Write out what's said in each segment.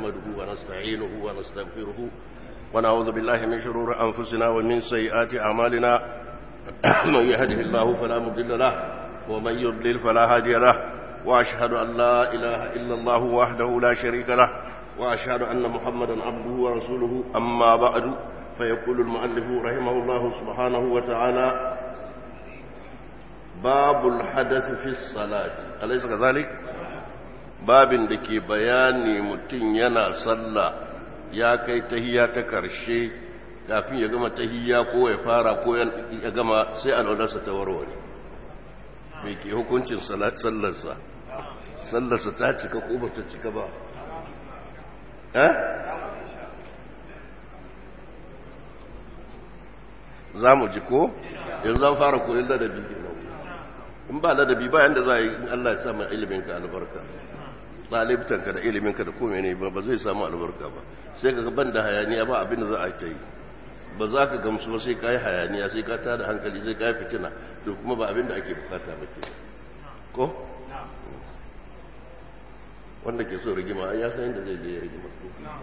نحمده ونستعينه ونستغفره ونعوذ بالله من شرور أنفسنا ومن سيئات أعمالنا من يهده الله فلا مضل له ومن يضلل فلا هادي له وأشهد أن لا إله إلا الله وحده لا شريك له وأشهد أن محمدا عبده ورسوله أما بعد فيقول المؤلف رحمه الله سبحانه وتعالى باب الحدث في الصلاة أليس كذلك؟ باب دكي بياني متين ينا صلى يا كي تهيا تكرشي kafin ya gama tahiyya ko ya fara ko ya gama sai alwalarsa ta warware mai ke hukuncin sallarsa sallarsa ta cika ko ba ta cika ba eh za mu ji ko yanzu zan fara koyon ladabi kenan in ba ladabi ba yanda za a yi in Allah ya sa mai iliminka albarka ɗalibtanka da iliminka da kome ne ba zai samu albarka ba sai ka ban da hayaniya ba abin da za a yi ta yi ba za ka gamsu ba sai ka yi hayaniya sai ka tada hankali sai ka yi fitina to kuma ba abin da ake bukata ba ke ko wanda ke so rigima ya san yadda zai je ya rigima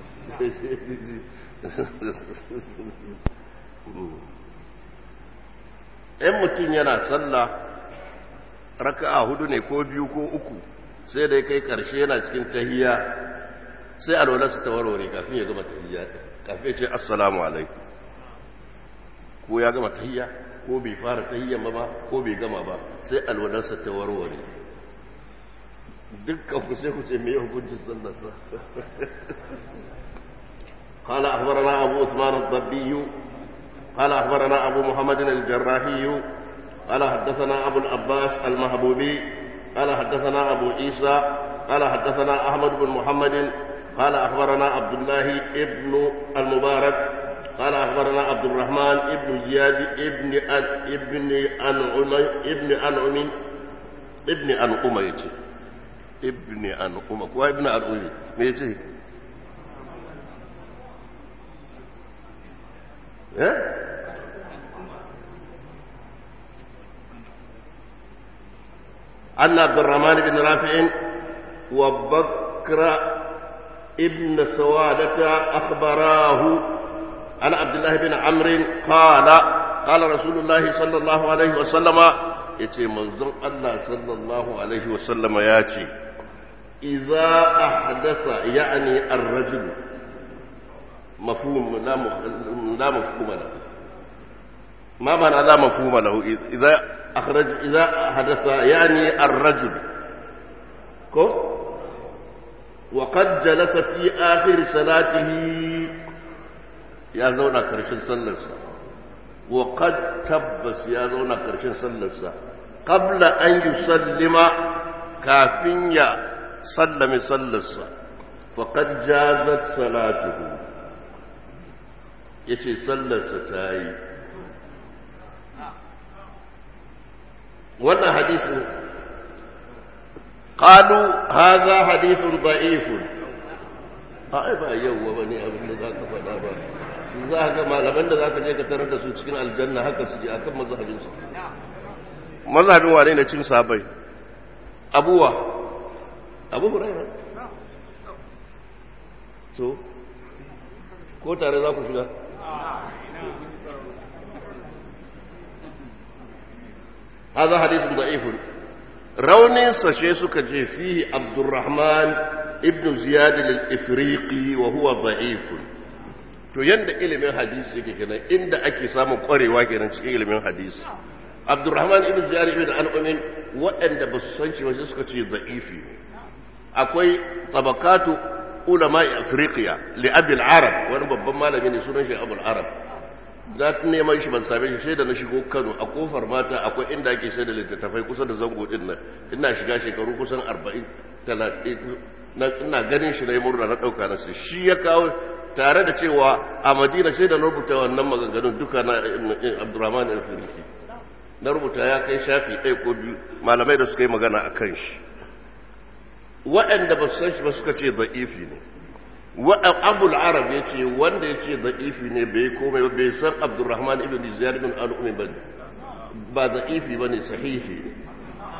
in mutum yana sallah raka'a hudu ne ko biyu ko uku sai da ya kai karshe yana cikin tahiyya sai alwalarsa ta warware kafin ya gama tahiyya kafin ya ce assalamu alaikum ko ya gama tahiyya ko bai fara tahiyyan ba ko bai gama ba sai alwalarsa ta warware dukkan ku sai ku ce me hukuncin sallarsa قال أخبرنا أبو عثمان الضبي قال أخبرنا أبو محمد الجراحي قال حدثنا أبو العباس المهبوبي قال حدثنا أبو عيسى قال حدثنا أحمد بن محمد قال أخبرنا عبد الله ابن المبارك قال أخبرنا عبد الرحمن ابن زياد ابن أن ابن أنعم ابن أنعم ابن أنعم يجي ابن أنعم وابن أنعم يجي أن عبد الرحمن بن رافع وبكر ابن سوادة أخبراه عن عبد الله بن عمرو قال قال رسول الله صلى الله عليه وسلم يتي منظم الله صلى الله عليه وسلم ياتي إذا أحدث يعني الرجل مفهوم لا لا مفهوم له ما معنى لا مفهوم له إذا أخرج إذا حدث يعني الرجل كو وقد جلس في آخر صلاته يا زونا كرشن صلصة وقد تبس يا زونا كرشن صلصة قبل أن يسلم كافين يا سلم صلصة فقد جازت صلاته يتي صلصة تاي wannan hadisin qalu hadha hadithun da'ifun ai ba yawwa bane abin da zaka faɗa ba za ga malaman da zaka je ka tarar da su cikin aljanna haka su ji akan mazhabin su mazhabin wane ne cin sabai abuwa abu huraira so ko tare za ku shiga هذا حديث ضعيف رونين سشي سكا جي فيه عبد الرحمن ابن زياد الافريقي وهو ضعيف to yanda ilimin hadisi yake kenan inda ake samun kwarewa kenan cikin ilimin hadisi Abdurrahman ibn Jari ibn Al-Umin waɗanda ba su san cewa suka ce da'ifi akwai tabakatu ulama Afriqiya li Abi al-Arab wani babban malami ne sunan shi Abu al-Arab za ta neman shi ban same shi sai da na shigo kano a kofar mata akwai inda ake sai da littattafai kusa da zango din nan ina shiga shekaru kusan arba'in talatin ina ganin shi na yi murna na ɗauka na sai shi ya kawo tare da cewa a madina sai da na rubuta wannan maganganun duka na abdurrahman al-firiki na rubuta ya kai shafi ɗaya ko biyu malamai da suka yi magana a kan shi waɗanda ba su san shi ba suka ce za'ifi ne abul arab ya ce wanda ya ce za'ifi ne bai komai ba bai san abdurrahman ibn ziyar bin al'ummi ba ba za'ifi ba ne sahihi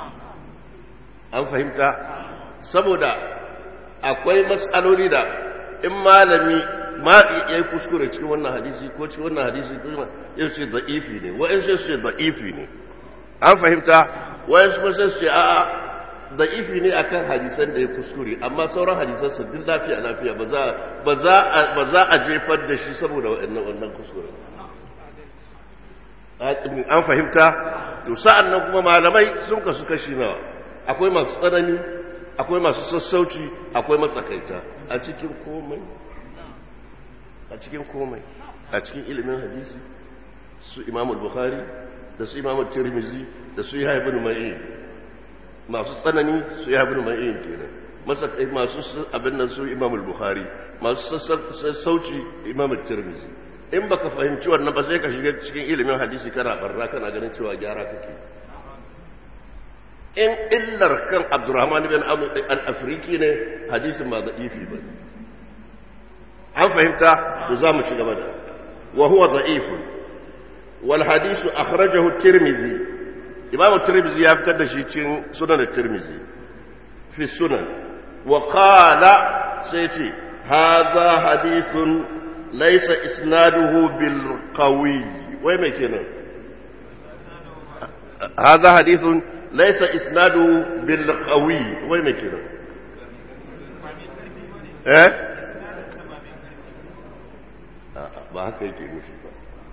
an fahimta saboda akwai matsaloli da in malami ma ya yi kuskure cikin wannan hadisi ko cikin wannan hadisi ko ya ce da'ifi ne wa'in sai su ce da'ifi ne an fahimta wa'in su sai su ce a'a da'ifi ne akan hadisan da ya kuskure amma sauran hadisan su duk lafiya lafiya ba za ba za ba za a jefar da shi saboda wannan wannan kuskure an fahimta to sa'an nan kuma malamai sun kasu kashi nawa akwai masu tsanani akwai masu sassauci akwai matsakaita a cikin komai a cikin komai a cikin ilimin hadisi su imam bukhari da su imam tirmizi da su yahya ibn ma'in masu tsanani su yahya ibn ma'in kenan masakai masu abin nan su imam bukhari masu sassauci imam tirmizi in baka fahimci wannan ba sai ka shiga cikin ilimin hadisi kana barra kana ganin cewa gyara kake in illar kan abdurrahman bin al-afriki ne hadisin ba da'ifi ba an fahimta to za mu ci gaba da wa huwa da'ifun wal hadisu akhrajahu tirmizi imam tirmizi ya fitar da shi cikin sunan tirmizi fi sunan wa qala sai ce hadha hadithun laysa isnaduhu bil qawi wai me kenan hadha hadithun laysa isnaduhu bil qawi wai me kenan eh ba haka yake nufi ba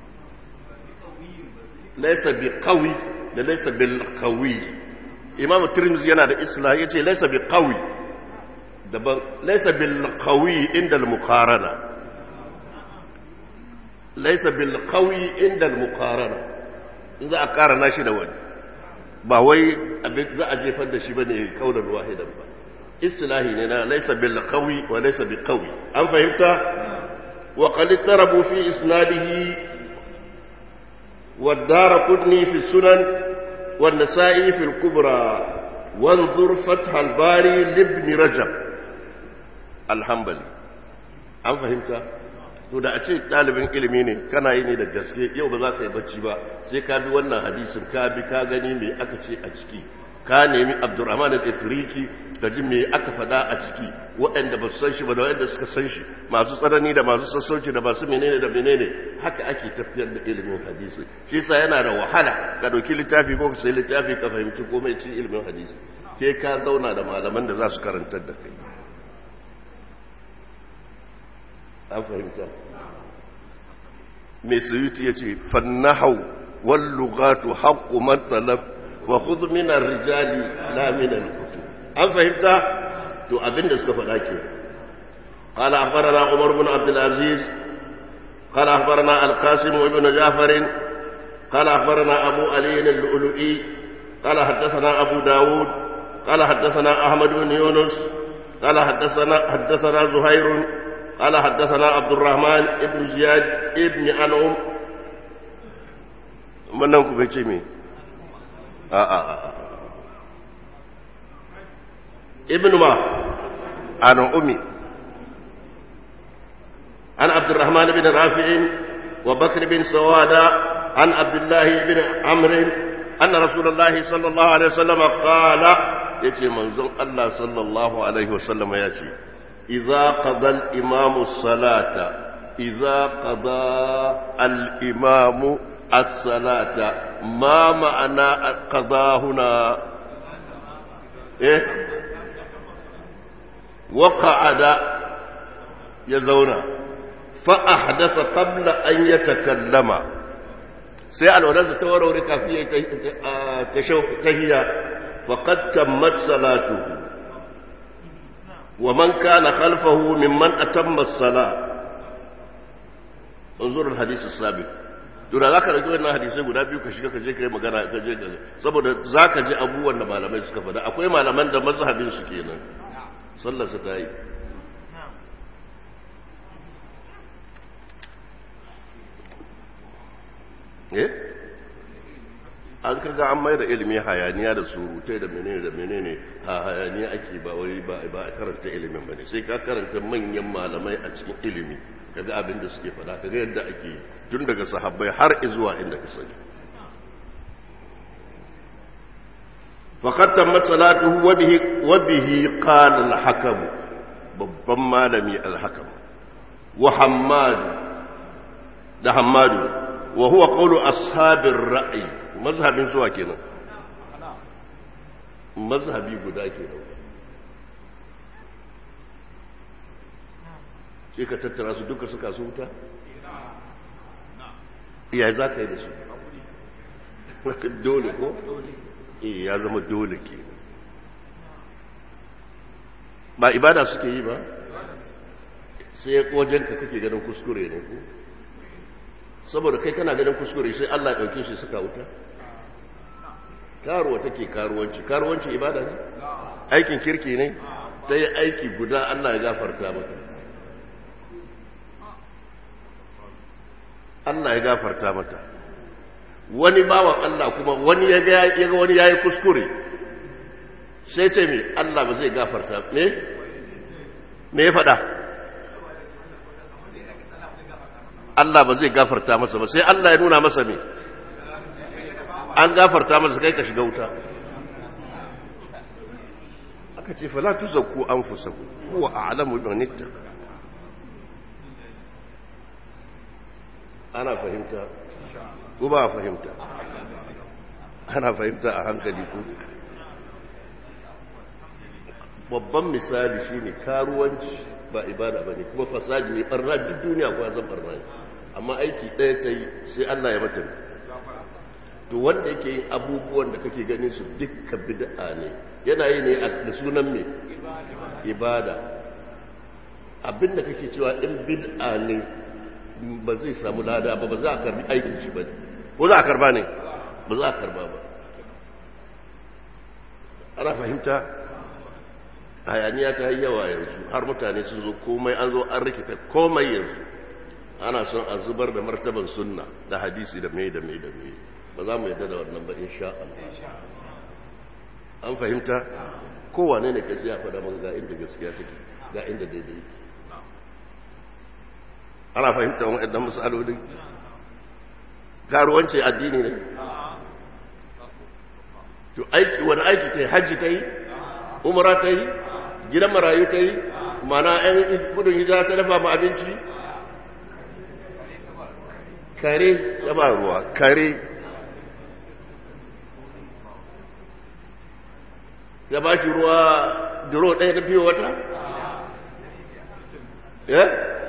laisa bi qawi da laisa bil qawi imam tirmidhi yana da islah yace laisa bi qawi daban laisa bil qawi inda al muqarana laisa bil qawi inda al muqarana in za a karana shi da wani ba wai abin za a jefar da shi bane kaulan wahidan ba istilahi ne na laisa bil qawi wa laisa bi qawi an fahimta وقد اضطربوا في إسناده والدار قدني في السنن والنسائي في الكبرى وانظر فتح الباري لابن رجب الحنبلي an fahimta to da a ce ɗalibin ilimi ne kana yi ne da gaske yau ba za ka yi bacci ba sai ka bi wannan hadisin ka bi ka gani me aka ce a ciki ka nemi abdurrahman al-ifriki ka ji me aka faɗa a ciki waɗanda ba su san shi ba da waɗanda suka san shi masu tsanani da masu sassauci da masu menene da menene haka ake tafiyar da ilimin hadisi shi yasa yana da wahala ka ɗauki littafi ko ka sai littafi ka fahimci komai cikin ilimin hadisi ke ka zauna da malaman da za su karantar da kai an fahimta mai suyuti ya ce fannahau wallugatu haƙƙu matsalab wa kudu minar rijali la minar kutu an fahimta to abinda suka faɗa ke قال أخبرنا عمر بن عبد العزيز قال أخبرنا القاسم بن جعفر قال أخبرنا أبو علي اللؤلؤي قال حدثنا أبو داود قال حدثنا أحمد بن يونس قال حدثنا حدثنا زهير قال حدثنا عبد الرحمن بن زياد ابن أنعم من نوم بيتشمي آه آه آه. ابن ما أنا أمي عن عبد الرحمن بن رافع وبكر بن سوادة عن عبد الله بن عمرو أن رسول الله صلى الله عليه وسلم قال يتي منزل الله صلى الله عليه وسلم يتي إذا قضى الإمام الصلاة إذا قضى الإمام الصلاة ما معنى قضى هنا إيه وقعد يزونا فأحدث قبل أن يتكلم sai alwalarsa ta warware kafin ya tahiyya faqad tammat salatu wa man kana khalfahu mimman atamma as-sala unzur al-hadith as-sabiq to da zaka rage wannan hadisi guda biyu ka shiga ka je kai magana ka je ka saboda zaka ji abubuwan da malamai suka faɗa akwai malaman da mazhabin su kenan sallar su ta yi eh an kaga an mai da ilimi hayaniya da surutai da menene da menene ha hayaniya ake ba wai ba ba karanta ilimin bane sai ka karanta manyan malamai a cikin ilimi kaga abin da suke faɗa kaga yadda ake tun daga sahabbai har zuwa inda ka sani faqad tammat salatuhu wa bihi wa bihi qala al-hakam babban malami al-hakam wa hammadu da hammadu wa huwa qawlu ashabir ra'i mazhabin zuwa kenan mazhabi guda kenan sai ka tattara su duka suka su wuta ya za ka yi da su dole ko? eh ya zama dole ke ba ibada suke yi ba sai wajenka kake ganin kuskure ne ko saboda kai kana ganin kuskure sai Allah ya ɗauke shi suka wuta karuwa take karuwanci karuwanci ibada ne aikin kirki ne ta yi aiki guda Allah ya gafarta mata Allah ya gafarta mata wani bawan Allah kuma wani ya ga wani yayi kuskure sai ce me Allah ba zai gafarta me me ya faɗa Allah ba zai gafarta masa ba sai Allah ya nuna masa me an gafarta masa kai ka shiga wuta aka ce fala tuzakku anfusakum huwa a'lamu bi man ittaqa ana fahimta ko ba fahimta ana fahimta a hankali ko babban misali shine karuwanci ba ibada bane kuma fasadi ne barna duk duniya ko zan barna ne amma aiki ɗaya ta yi sai Allah ya mata to wanda yake yin abubuwan da kake ganin su dukkan bid'a ne yana yi ne da sunan me ibada abinda kake cewa in bid'a ne ba zai samu lada ba ba za a karbi aikin shi ba ko za a karba ne ba za a karba ba ana fahimta hayaniya ta yi yawa yanzu har mutane sun zo komai an zo an rikita komai yanzu ana son a zubar da martaban sunna da hadisi da mai da mai da mai ba za mu yadda da wannan ba insha Allah an fahimta kowane ne kai sai ya faɗa man ga inda gaskiya take ga inda daidai ana fahimta wani ɗan misalolin karuwanci addini ne to aiki wani aiki ta yi hajji ta yi umara ta yi gidan marayu ta yi mana ‘yan gudun hijira ta dafa ma abinci kare ta ba ruwa kare ta ba ki ruwa duro ɗaya na fiye wata? ya?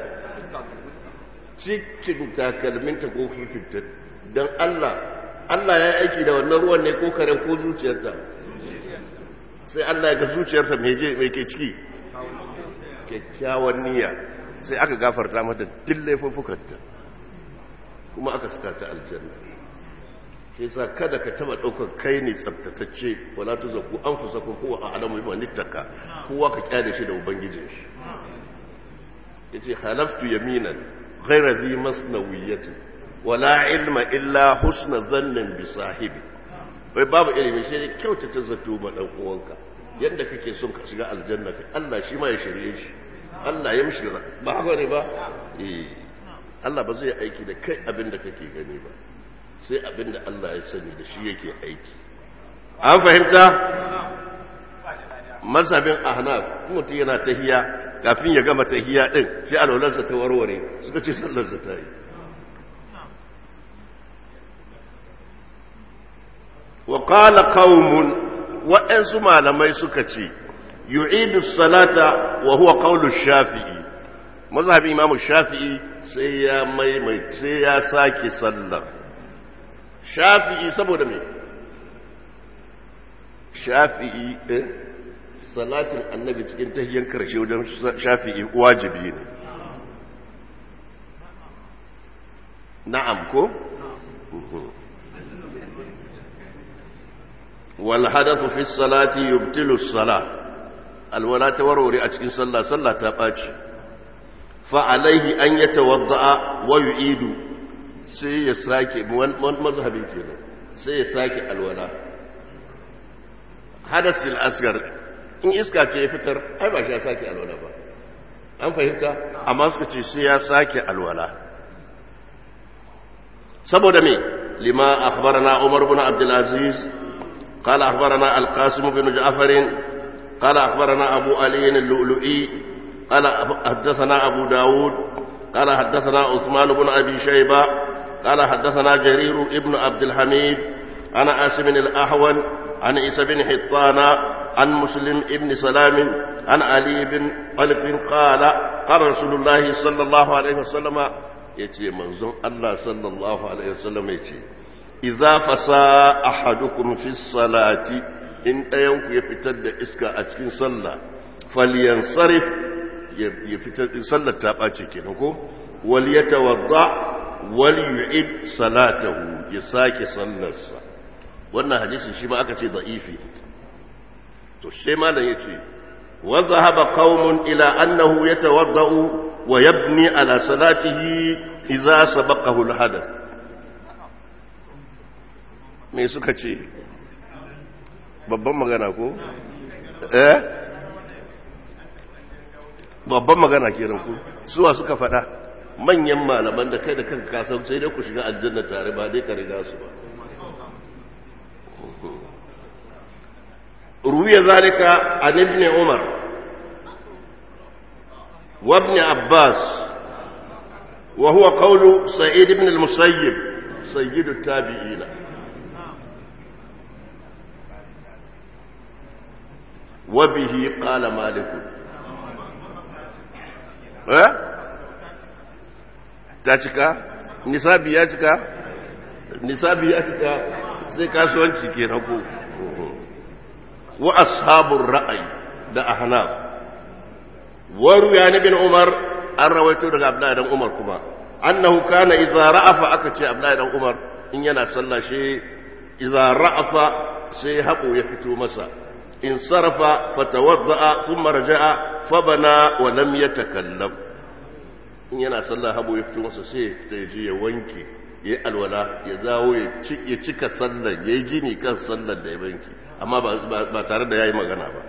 cikin takalminta ko fifitta don Allah Allah ya aiki da wannan ruwan ne ko karen ko zuciyarta sai Allah ya ga zuciyarta mai ke ciki kyakkyawan niyya sai aka gafarta mata duk laifufukanta kuma aka suka ta aljanna shi sa kada ka taba ɗaukar kai ne tsabtatacce wala ta zaku an fusa ko kowa a alamu yi nittaka kowa ka kyale shi da ubangijin shi ya ce halaftu yaminan ghaira zi masnawiyyati wala ilma illa husna zannin bi sahibi wai babu ilimi sai dai kyautata zato ma dan uwanka yadda kake son ka shiga aljanna kai Allah shi ma ya shirye shi Allah ya mishi ba haka ne ba eh Allah ba zai aiki da kai abin da kake gani ba sai abin da Allah ya sani da shi yake aiki an fahimta mazhabin ahnaf mutum yana tahiya kafin ya gama tahiya din sai alwalarsa ta warware suka ce sallarsa ta yi wa qala qaumun waɗansu malamai suka ce yu'idu salata wa huwa qawlu shafi'i mazhabin imam shafi'i sai ya maimai sai ya sake sallar shafi'i saboda me shafi'i eh salatin annabi cikin tahiyyar karshe wajen shafi'i wajibi ne na'am ko wal hadathu fi salati yubtilu as-salah alwala tawarware a cikin sallah sallah ta baci fa alaihi an yatawadda wa yu'idu sai ya sake mazhabin kenan sai ya sake alwala hadasil asgar in iska ce ya fitar ai ba shi ya sake alwala ba an fahimta amma suka ce sai ya sake alwala saboda me lima akhbarana umar ibn abdul aziz قال أخبرنا القاسم بن جعفر قال أخبرنا أبو علي اللؤلؤي قال حدثنا أبو داود قال حدثنا عثمان بن أبي شيبة قال حدثنا جرير ابن عبد الحميد عن عاصم الأحول عن عيسى بن حطان عن مسلم ابن سلام عن علي بن طلق قال قال رسول الله صلى الله عليه وسلم يتي منظم الله صلى الله عليه وسلم يتي إذا فسى أحدكم في الصلاة إن أيوك يفتد إسكا أتكين صلى فلينصرف يفتد صلى تابعتي كنكو وليتوضع وليعد صلاته يساكي صلى الصلاة wannan hadisin shi ma aka ce da'ifi to sai malam yace wa dhahaba qaumun ila annahu yatawaddau wa yabni ala salatihi idza sabaqahu alhadath me suka ce babban magana ko eh babban magana kenan ku suwa suka faɗa manyan malaman da kai da kanka kasan sai dai ku shiga aljanna tare ba dai ka riga su ba روي ذلك عن ابن عمر وابن عباس وهو قول سعيد بن المسيب سيد التابعين وبه قال مالك ها تاتيكا nisabi ya cika nisabi ya cika sai kasuwanci kenan ko wa ashabun ra'ayi da ahnaf waru ya bin umar an rawaito daga abdullahi dan umar kuma annahu kana idza ra'afa aka ce abdullahi dan umar in yana sallah shi idza ra'afa sai haƙo ya fito masa in sarafa fatawadda'a thumma raja'a fabana wa lam yatakallam in yana sallah haɓo ya fito masa sai ya fita ya je ya wanke ya yi alwala ya zawo ya cika sallar ya yi gini kan sallar da ya banki amma ba tare da ya yi magana ba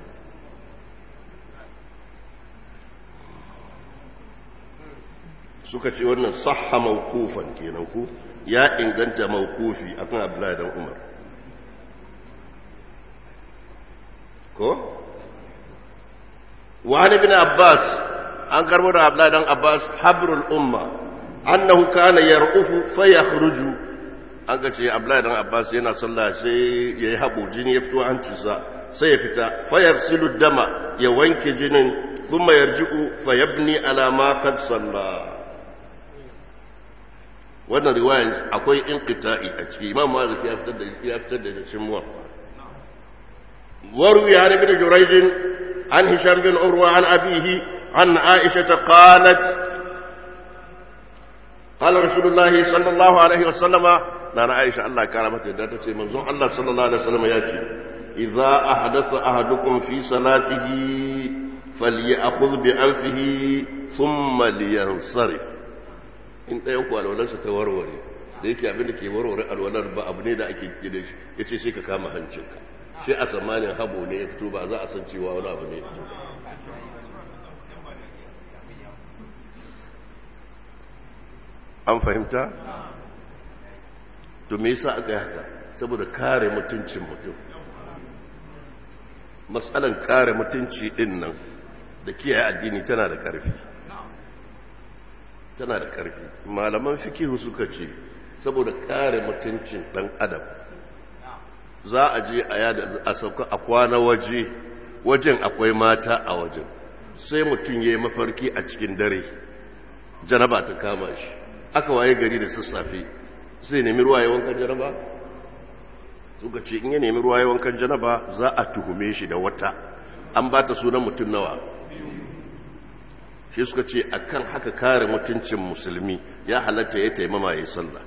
suka ce wannan sahha maukufan kenan ku ya inganta maukufi akan abdullahi dan umar ko wani bin abbas an karbo da abdullahi dan abbas habrul umma annahu kana yar'ufu fa yakhruju an ga ce abdullahi dan abbas yana sallah sai yayi habo jini ya fito hancinsa sai ya fita fa yaghsilu dama ya wanke jinin thumma yarji'u fa yabni ala ma qad salla wannan riwayan akwai inqita'i a ciki imam malik ya fitar da ya fitar da cikin muwaffa waru ya ibn jurayj an hisham bin urwa an abihi an aisha qalat قال رسول الله صلى الله عليه وسلم نانا عائشة الله كرمت ذات منزون الله صلى الله عليه وسلم ياتي إذا أحدث أحدكم في صلاته فليأخذ بأنفه ثم لينصرف in ɗayan ku alwalarsa ta warware da yake abin da ke warware alwalar ba abu ne da ake gida shi ya ce sai ka kama hancinka shi a tsammanin habo ne ya fito ba za a san cewa wani abu ne ya fito an fahimta? to me yasa aka yi haka saboda kare mutuncin mutum matsalan kare mutunci din nan da kiyaye addini tana da ƙarfi tana da ƙarfi malaman fikihu suka ce saboda kare mutuncin ɗan adam za a je a yada a sauka a kwana waje wajen akwai mata a wajen sai mutum ya yi mafarki a cikin dare janaba ta kama shi aka waye gari da sassafe zai nemi ruwa ya wankan janaba suka ce in ya nemi ruwa ya wankan janaba za a tuhume shi da wata an ba ta sunan mutum nawa shi suka ce akan haka kare mutuncin musulmi ya halatta ya taimama ya sallah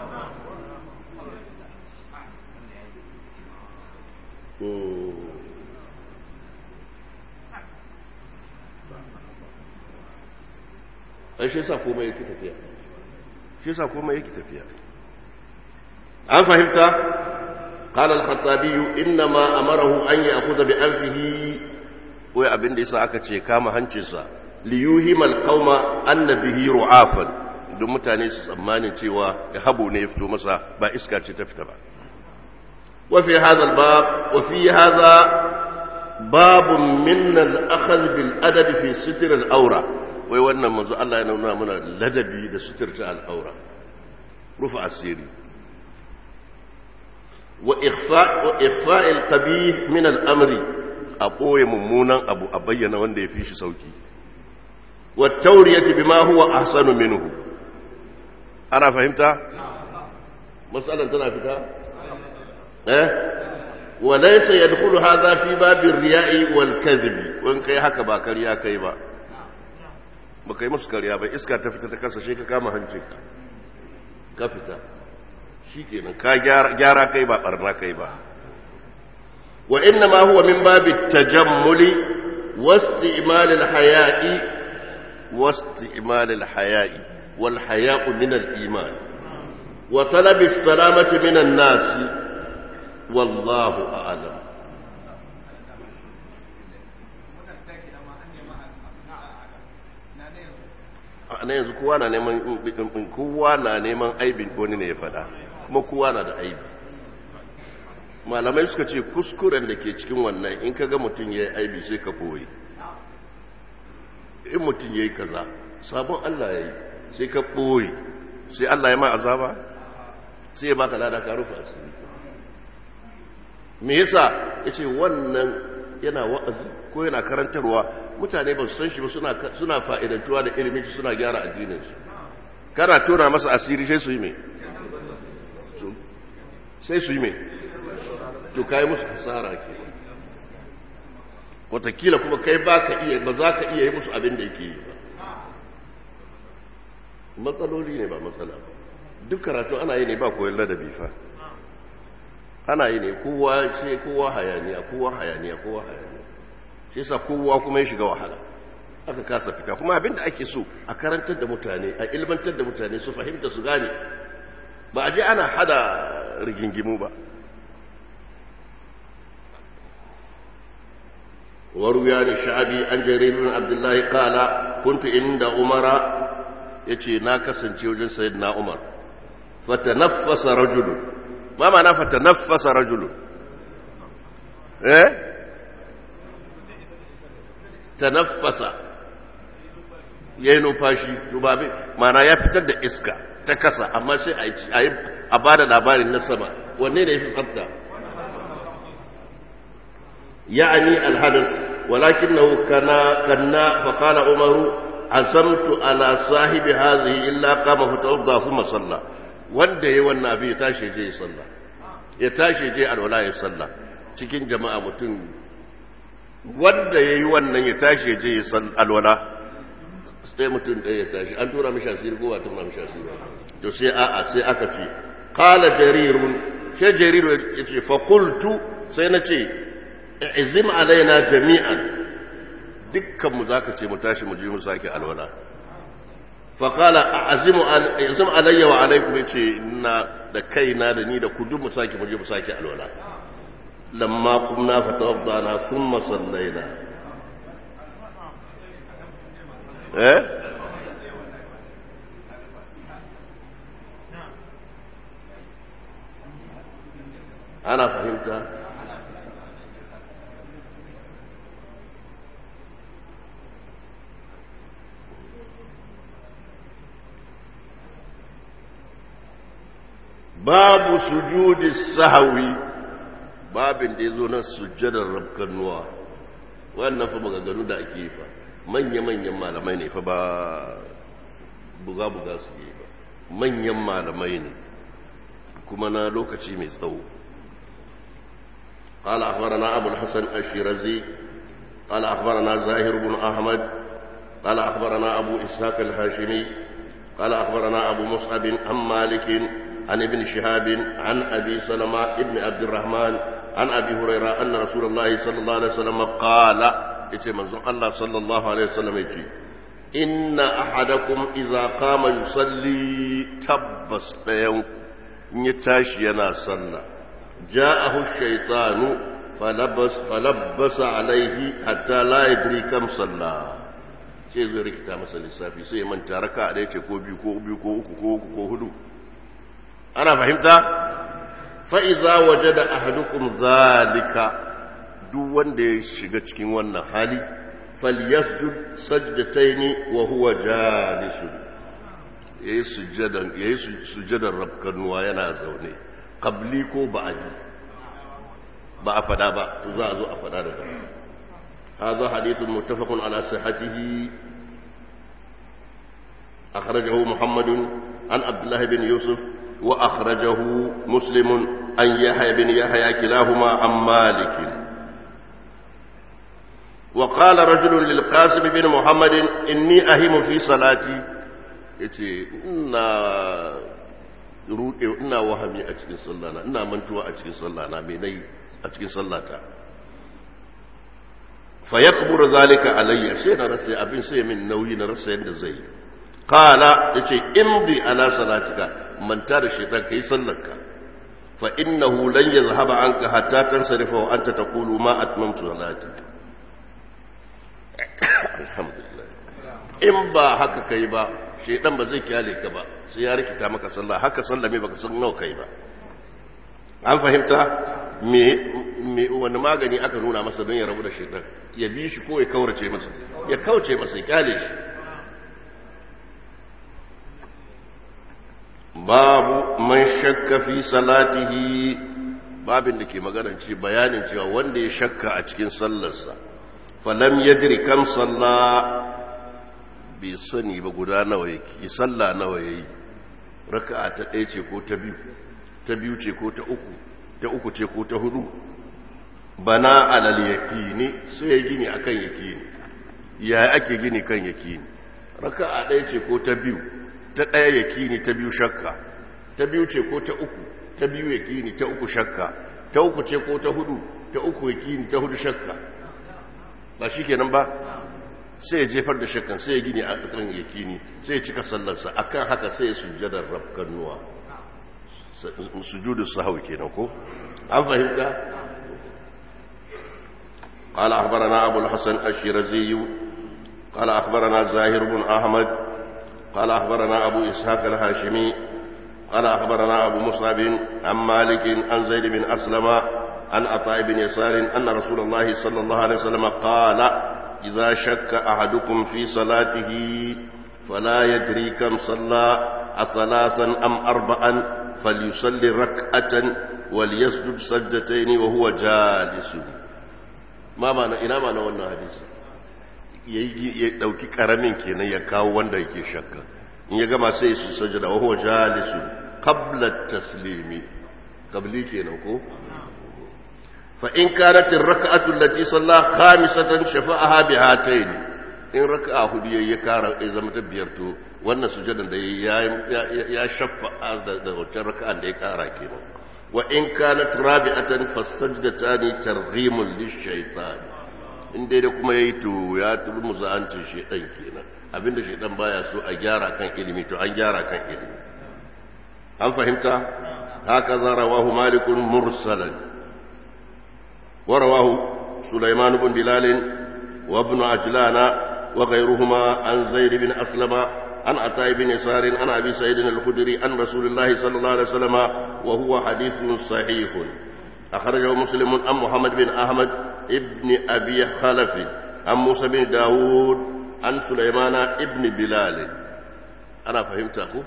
ai shi sa komai yake tafiya shi sa komai yake tafiya an fahimta قال الخطابي انما امره ان ياخذ بانفه wai abin da yasa aka ce kama hancinsa liyuhimal qauma annabihi ru'afan don mutane su tsammanin cewa ya habo ne ya fito masa ba iska ce ta fita ba wa fi hadha albab wa fi hadha babun min al-akhadh bil adab fi sitr al-awra wai wannan manzo Allah ya nuna mana ladabi da suturta al-awra rufa asiri wa ikhfa wa ikhfa al-qabih min al-amri a ɓoye mummunan abu a bayyana wanda ya fi shi sauki wa tauriyati bima huwa ahsanu minhu ana fahimta matsalan tana fita eh wa laysa yadkhulu hadha fi babir riya'i wal kadhib wan kai haka ba kariya kai ba ba kai musu kariya ba iska ta fita ta kasa shi ka kama hancinka ka fita shikenan ka gyara kai ba barna kai ba وإنما هو من باب التجمل واستعمال الحياء واستعمال الحياء والحياء من الإيمان وطلب السلامة من الناس والله أعلم na yanzu kowa na neman kowa na neman aibin wani ne ya fada kuma kowa na da aibi malamai suka ce kuskuren da ke cikin wannan in ka ga mutum ya yi aibi sai ka koyi in mutum ya yi kaza sabon Allah ya yi sai ka ɓoye sai Allah ya ma azaba sai ya baka lada ka rufe asiri me yasa ya ce wannan yana wa'azi ko yana karantarwa mutane ba su san shi ba suna fa'idantuwa da ilimin shi suna gyara addininsu kana tona masa asiri sai su yi mai sai su yi mai to kai musu hasara ke watakila kuma kai ba ka iya ba za ka iya yi musu abin da yake yi ba matsaloli ne ba matsala ba duk karatu ana yi ne ba koyon ladabi fa ana yi ne kowa ce kowa hayaniya kowa hayaniya kowa hayaniya shi yasa kowa kuma ya shiga wahala aka kasa fita kuma abin da ake so a karantar da mutane a ilmantar da mutane su fahimta su gane ba a je ana hada rigingimu ba وروي عن الشعبي عن جرير بن عبد الله قال كنت عند عمر يتي ناكسن وجن سيدنا عمر فتنفس رجل ما معنى فتنفس رجل ايه تنفس yayi numfashi dubabe mana ya fitar da iska ta kasa amma sai a ba da labarin na sama wanne ne ya fi tsafta يعني الحدث ولكنه كان كنا فقال عمر عزمت على صاحب هذه إلا قام فتوضى ثم صلى wanda ya wannan abin ya tashi je ya salla ya tashi je alwala ya salla cikin jama'a mutum wanda ya yi wannan ya tashi je ya salla alwala sai mutum ɗaya ya tashi an tura mishi asiri ko ba tura mishi asiri to sai a'a sai aka ce qala jarirun sai jariru ya ce fa qultu sai na ce izim alaina jami'an dukkanmu za ka ce mu tashi mu ji mu sake alwala faƙala a azim alayya wa alaikum ya ce na da kaina da ni da kudu mu sake mu je mu sake alwala lamma kumna fatawadda na sun masallaina eh ana fahimta babu sujudi sahawi babin da ya zo na sujjadar rabkannuwa wannan fa maganganu da ake yi fa manya-manyan malamai ne fa ba buga-buga su yi ba manyan malamai ne kuma na lokaci mai tsawo قال أخبرنا أبو الحسن الشيرازي قال أخبرنا زاهر بن أحمد قال أخبرنا أبو إسحاق الهاشمي قال أخبرنا أبو مصعب عن مالك عن ابن شهاب عن أبي سلمة ابن عبد الرحمن عن أبي هريرة أن رسول الله صلى الله عليه وسلم قال إتي منزل الله صلى الله عليه وسلم إتي إن أحدكم إذا قام يصلي تبس بينك يتاشي ينا صلى جاءه الشيطان فلبس فلبس عليه حتى لا يدري كم صلى sai zai rikita masa lissafi sai ya manta raka a ɗaya ce ko biyu ko biyu ko uku ko uku ko hudu ana fahimta fa'iza waje da ahadukum zalika duk wanda ya shiga cikin wannan hali falyasjud sajdataini wa huwa jalisun yayi sujjadan yayi sujjadan rabkanuwa yana zaune qabli ko ba'di ba a fada ba to za a zo a fada da gaba هذا حديث متفق على صحته أخرجه محمد عن عبد الله بن يوسف وأخرجه مسلم عن يحيى بن يحيى كلاهما عن مالك وقال رجل للقاسم بن محمد إني أهم في صلاتي yace ina ruɗe ina wahami a cikin sallana ina mantuwa a cikin sallana me nayi a cikin sallata fa yakburu zalika alayya sai na rasa abin sai min nauyi na rasa yadda zai qala yace imdi ala salatika manta da shaitan kai sallarka fa innahu lan yazhaba anka hatta tansarifa wa anta taqulu ma atmamtu salati alhamdulillah in ba haka kai ba shaitan ba zai kyale ka ba sai ya rikita maka sallah haka sallah me baka san nawa kai ba an fahimta me me wani magani aka nuna masa don ya rabu da shaitan ya bi shi ko ya kaurace masa ya kauce masa ya kyale shi babu man shakka fi salatihi babin da ke maganar ce bayanin cewa wanda ya shakka a cikin sallarsa falam yadri kam salla bai sani ba guda nawa yake sallah nawa yayi raka'a ta ɗaya ce ko ta biyu ta biyu ce ko ta uku ta uku ce ko ta hudu bana alal yaqini sai ya gini akan yaqini ya ake gini kan yaqini raka'a ɗaya ce ko ta biyu ta ɗaya yakini ta biyu shakka ta biyu ce ko ta uku ta biyu yakini ta uku shakka ta uku ce ko ta hudu ta uku yakini ta hudu shakka ba shi kenan ba sai ya jefar da shakkan sai ya gini a kan yakini sai ya cika sallarsa akan haka sai ya sujjadar rafkannuwa sujudu sahawi kenan ko an fahimta قال أخبرنا أبو الحسن الشيرزي قال أخبرنا زاهر بن أحمد قال أخبرنا أبو إسحاق الهاشمي قال أخبرنا أبو مصعب عن مالك عن زيد بن أسلم عن عطاء بن يسار أن رسول الله صلى الله عليه وسلم قال إذا شك أحدكم في صلاته فلا يدري كم صلى أثلاثا أم أربعا فليصلي ركعة وليسجد سجدتين وهو جالس ما معنى إلى معنى وانا حديث ya dauki karamin kenan ya kawo wanda yake shakka in ya gama sai su sajada wa huwa jalisu qabla taslimi qabli kenan ko fa in kanat ar-rak'atu allati salla khamisatan shafa'aha bi hatayn in raka'a hudu yayi ya kara ya zama ta biyar to wannan sujadan da ya ya shafa'a da wata raka'an da ya kara kenan wa in kanat rabi'atan fasajdatani targhimun lish-shaytan in dai da kuma ya yi to ya turmu za'ancin shaidan kenan abinda shaidan baya so a gyara kan ilimi to an gyara kan ilimi an fahimta haka za rawahu malikun mursalan wa rawahu sulaiman ibn bilal wa ibn ajlana wa ghayruhuma an zaid bin aslama an ata ibn yasar an abi sa'id al-khudri an rasulullahi sallallahu alaihi wasallam wa huwa hadithun sahihun أخرجه مسلم عن محمد بن أحمد ابن أبي خلف عن موسى بن داود عن سليمان ابن بلال أنا فهمت أخو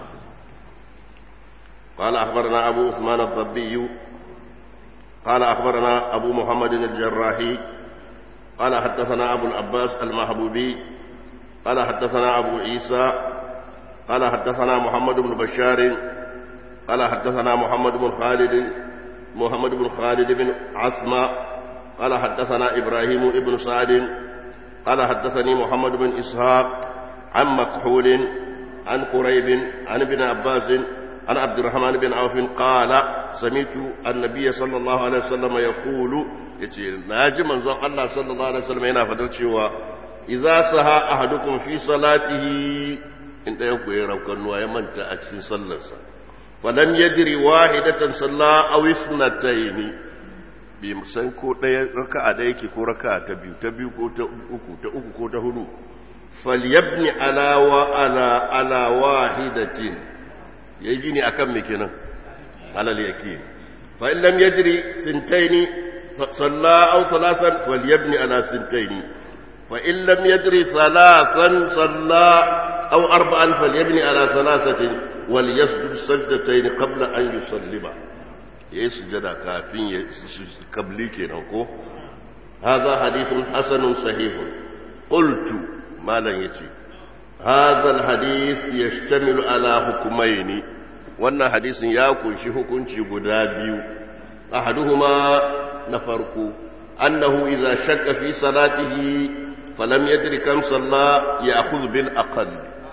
قال أخبرنا أبو عثمان الضبي قال أخبرنا أبو محمد الجراحي قال حدثنا أبو العباس المحبوبي قال حدثنا أبو عيسى قال حدثنا محمد بن بشار قال حدثنا محمد بن خالد محمد بن خالد بن عثمة قال حدثنا إبراهيم بن سعد قال حدثني محمد بن إسحاق عن مكحول عن قريب عن ابن عباس عن عبد الرحمن بن عوف قال سمعت النبي صلى الله عليه وسلم يقول ناجي من الله صلى الله عليه وسلم هنا فدرتشوا إذا سها أحدكم في صلاته إن ينكو يروكن ويمنت أكسين صلى الله falam yadri wahidatan salla aw ithnatayn bi san ko daya raka'a da yake ko raka'a ta biyu ta biyu ko ta uku ta uku ko ta hudu falyabni ala wa ala ala wahidatin yayi gini akan me kenan alal yakin fa in lam yadri sintaini صلى أو ثلاثا فليبني على سنتين فإن لم يدري ثلاثا صلى أو أربعا فليبني على ثلاثة وليسجد سجدتين قبل أن يسلم يسجد كافين قبلي كنوكو هذا حديث حسن صحيح قلت ما لن يتي هذا الحديث يشتمل على حكمين wannan hadisin ya kunshi hukunci guda biyu ahaduhuma na farko annahu idza shakka fi salatihi falam yadri kam salla ya'khudhu bil aqall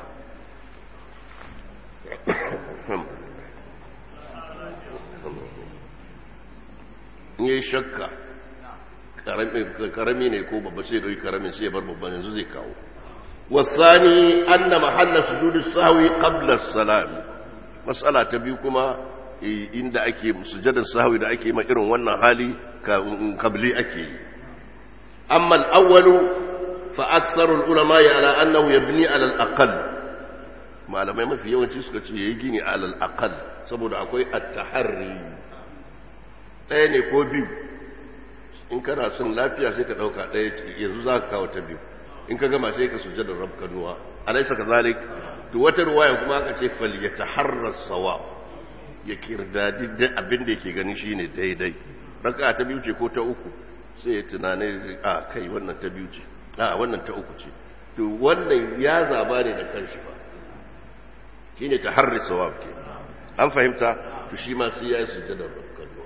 ne shakka karami ne ko babba sai dai karamin sai bar babban yanzu zai kawo wasani anna mahalla sujudi sahwi qabla as-salam mas'ala ta biyu kuma inda ake sujadar sahwi da ake ma irin wannan hali kabli ake yi amma al-awwalu fa aktharu al-ulama ala annahu yabni ala al-aqall malamai mafi yawanci suka ce yayi gini ala al-aqall saboda akwai at-taharri ɗaya ne ko biyu in kana son lafiya sai ka ɗauka ɗaya yanzu za ka kawo ta biyu in ka gama sai ka sujadar rabkanuwa alaisa ka zalik to wata ruwayan kuma aka ce fal ya taharrar sawa ya kirdadi da abin da yake gani shine daidai raka ta biyu ce ko ta uku sai ya tunane a kai wannan ta biyu ce a wannan ta uku ce to wannan ya zaba ne da kanshi ba shine taharri sawab ke an fahimta to shi ma sai ya yi sujadar rabkanuwa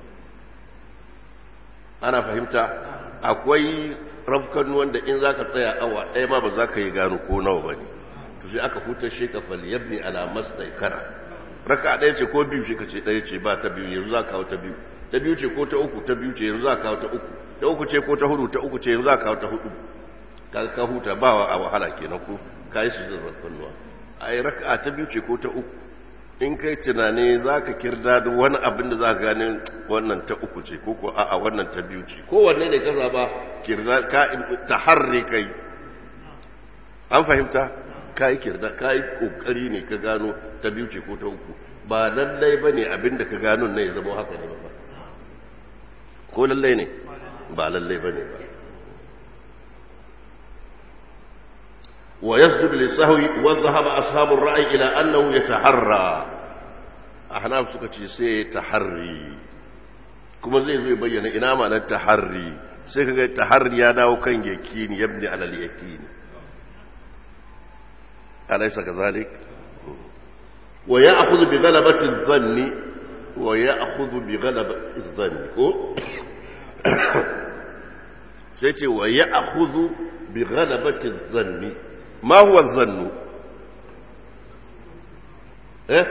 ana fahimta akwai rafkan wanda in za ka tsaya awa ɗaya ma ba za ka yi gano ko nawa ba ne to sai aka hutar shi ka falyabni ala mastai kana raka ɗaya ce ko biyu shi ka ce ɗaya ce ba ta biyu yanzu za ka kawo ta biyu ta biyu ce ko ta uku ta biyu ce yanzu za ka kawo ta uku ta uku ce ko ta hudu ta uku ce yanzu za ka kawo ta hudu ka ka huta ba a wahala kenan ko ka yi su zan rafkan nuwa a yi raka ta biyu ce ko ta uku in kai tunani za ka kirda da wani abin da za ka gani wannan ta uku ce ko ko a'a wannan ta biyu ce kowanne ne ka zaba kirda ka ta harre kai an fahimta ka yi kirda ka yi kokari ne ka gano ta biyu ce ko ta uku ba lallai ba ne abin da ka gano ne ya zama haka ne ba ko lallai ne ba lallai ba ne ba ويسجد للسهو وذهب أصحاب الرأي إلى أنه يتحرى أحناف سكتي سي تحري كما زي زي بيّن إنما التحري سيكا التحري يا داو كان يكين يبني على اليكين أليس كذلك ويأخذ بغلبة الظن ويأخذ بغلبة الظن سيتي ويأخذ بغلبة الظن ما هو الظن إيه؟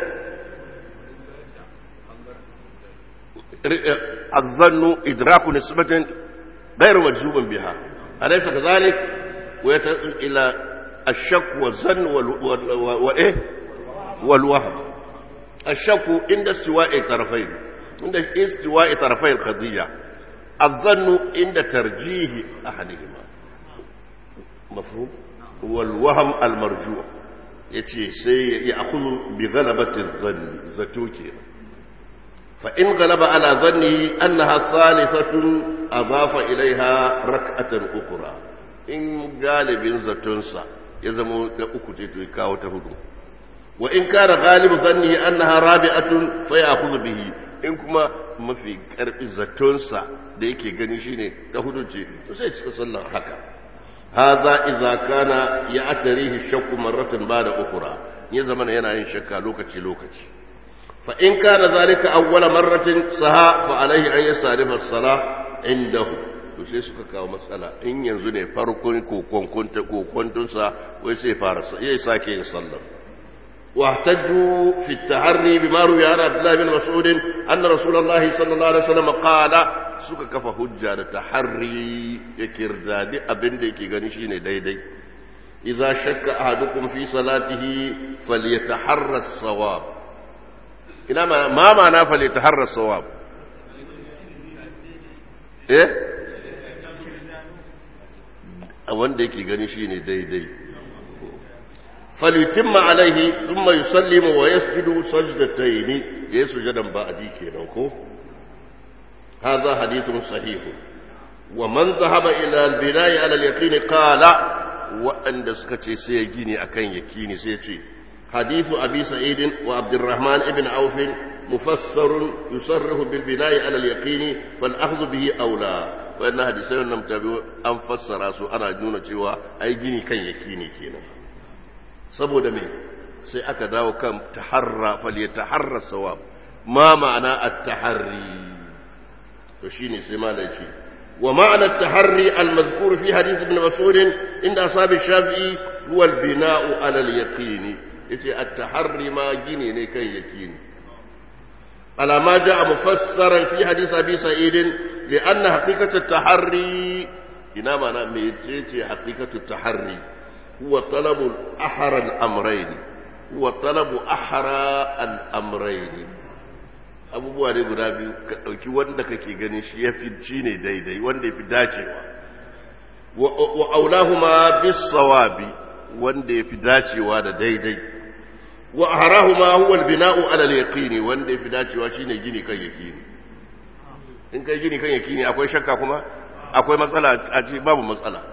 الظن إدراك نسبة غير مجزوم بها أليس كذلك ويت... إلى الشك والظن وال... وال... وإيه والوهم الشك عند استواء الطرفين عند استواء طرفي القضية الظن عند ترجيح أحدهما مفهوم والوهم المرجوع yace sai ya akhudhu bi ghalabati dhanni zato kenan fa in ghalaba ala dhanni annaha salisatun adafa ilaiha rak'atan ukhra in galibin zatonsa ya zama ta uku ce to kawo ta hudu wa in kana ghalibu dhanni annaha rabi'atun fa ya'khudhu bihi in kuma mafi karfi zatonsa da yake gani shine ta hudu ce to sai cika sallar haka هذا إذا كان يأتريه الشك مرة بعد أخرى يزمن ينا شك لوكتي لوكتي فإن كان ذلك أول مرة سها فعليه أن يصرف الصلاة عنده to sai suka kawo matsala in yanzu ne farkon kokontunsa wai sai fara ya sake yin sallar واحتجوا في التحري بما روي عن عبد الله بن مسعود ان رسول الله صلى الله عليه وسلم قال suka kafa hujja da tahari ya kirdadi abin da yake gani shine daidai idza shakka ahadukum fi salatihi falyataharra as-sawab ina ma ma ma'ana falyataharra as-sawab eh wanda yake gani shine daidai falyutimma alaihi thumma yusallimu wa yasjudu sajdatayn yasjudan ba'di kenan ko هذا حديث صحيح wa man zahaba ila al-bina'i ala al-yaqini qala waɗanda suka ce sai ya gini akan yakini sai ya ce hadithu abi sa'id wa abdurrahman ibn auf mufassar yusarrihu bil bina'i ala al-yaqini fal akhdhu bihi awla wannan hadisai wannan mutabi an fassara su ana nuna cewa ai gini kan yakini kenan saboda me sai aka dawo kan taharra fal yataharra sawab ma ma'ana at-taharri to shine sai malai ce ومعنى التحري المذكور في حديث ابن مسعود عند أصحاب الشافعي هو البناء على اليقين يتي التحري ما جيني ني كان يقين على ما جاء مفسرا في حديث أبي سعيد لأن حقيقة التحري إنما أنا ميتيتي حقيقة التحري هو طلب أحرى الأمرين هو طلب أحرى الأمرين abubuwa ne guda biyu ka ɗauki wanda kake gani shi ya fi shi ne daidai wanda ya fi dacewa wa aulahuma bis sawabi wanda ya fi dacewa da daidai wa aharahuma huwa albina'u ala al-yaqini wanda ya fi dacewa shine gini kan yaqini in kai gini kan yaqini akwai shakka kuma akwai matsala a ce babu matsala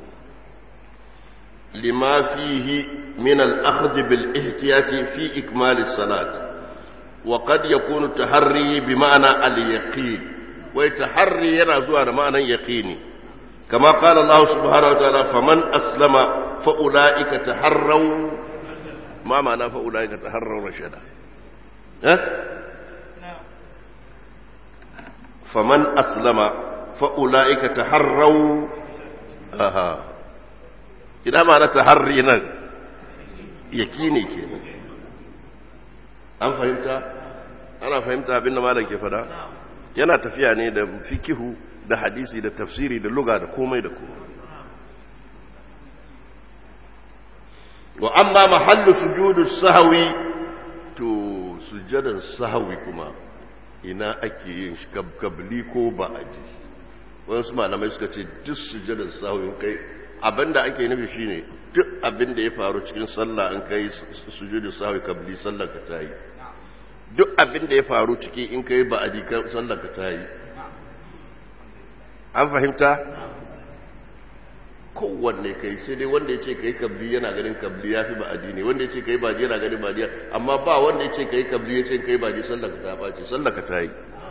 lima fihi min al-akhdh bil ihtiyati fi ikmal as-salat وقد يكون التحري بمعنى اليقين ويتحري ينا زوا معنى يقيني كما قال الله سبحانه وتعالى فمن أسلم فأولئك تحروا ما معنى فأولئك تحروا رشدا ها؟ فمن أسلم فأولئك تحروا أها إذا معنى تحري يقيني كينا an fahimta ana fahimta abinda malam ke fada yana tafiya ne da fikihu da hadisi da tafsiri da luga da komai da komai wa amma mahallu sujudu sahwi to sujadan sahwi kuma ina ake yin shi kabli ko ba'aji wasu malamai suka ce duk sujadan sahwi kai abinda ake nufi shine duk abinda ya faru cikin sallah an kai sujudu sahwi kabli sallar ka tayi duk abinda ya faru ciki in kai ba'aji sallar ka tayi an fahimta kowanne kai sai dai wanda ya ce kai kabli yana ganin kabli ya fi ba'adi ne wanda ya ce kai baji yana ganin baji amma ba wanda ya ce kai kabli ya ce kai baji sallar ka ta ɓace sallar ka ta yi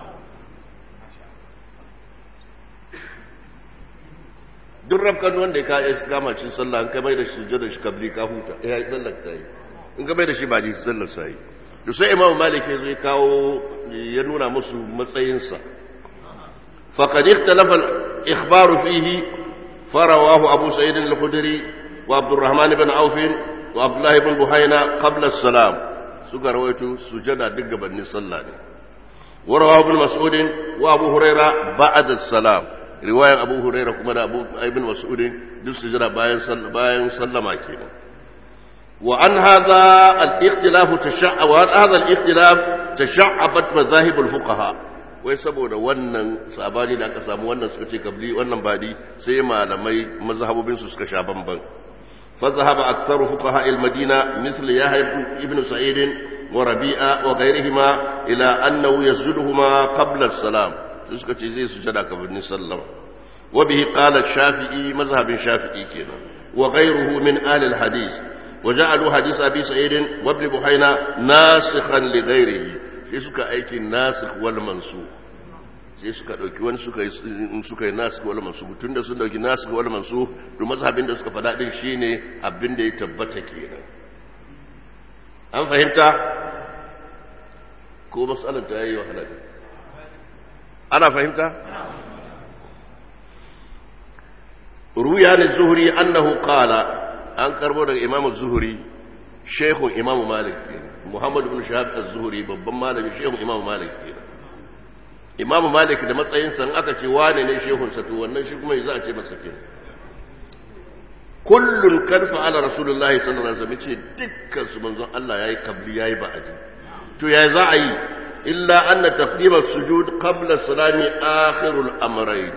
duk rafkan wanda ya kayan kama cin sallah an kamar da shi da shi kabli ka huta ya yi sallar ta yi in kamar da shi baji sallar sa yi to sai imam malik ya zo ya kawo ya nuna musu matsayinsa faqad ikhtalafa al-ikhbaru fihi فرواه أبو سعيد الخدري وعبد الرحمن بن عوف وعبد الله بن بحينا قبل السلام سكر رويته سجد دق بن صلى ورواه ابن مسعود وابو هريرة بعد السلام رواية أبو هريرة كما أبو ابن مسعود دل سجد باين صلى باين صلى ما كينا وعن هذا الاختلاف تشع وعن هذا الاختلاف تشعبت مذاهب الفقهاء wai saboda wannan sabani da aka samu wannan suka ce kabli wannan badi sai malamai mazhabobin su suka sha bamban fa zahaba aktharu fuqaha al-madina misl yahya ibn sa'id wa rabi'a wa ghayrihima ila annahu yasjuduhuma qabla as-salam suka ce zai sujada kafin sallam wa bihi qala shafi'i mazhabin shafi'i kenan wa ghayruhu min ahli al-hadith وجعلوا حديث أبي سعيد وابن بحينا ناسخا لغيره sai suka aiki nasikh wal mansukh sai suka dauki wani suka yi suka yi nasikh wal mansukh tunda sun dauki nasikh wal mansukh to mazhabin da suka fada din shine abin da ya tabbata kenan an fahimta ko mas'alar ta yi wahala ana fahimta ruya ne zuhri annahu qala an karbo daga imamu zuhri shekun imamu malik kenan Muhammad bin Shahab az-Zuhri babban malami shehu Imam Malik kenan Imam Malik da matsayin san aka ce wane ne shehun sa to wannan shi kuma za a ce masa kenan kullun kan fa'ala rasulullahi sallallahu alaihi wasallam ce dukkan su manzon Allah yayi kabli yayi ba'adi to ya za a yi illa anna taqdim as-sujud qabla salami akhirul amrayn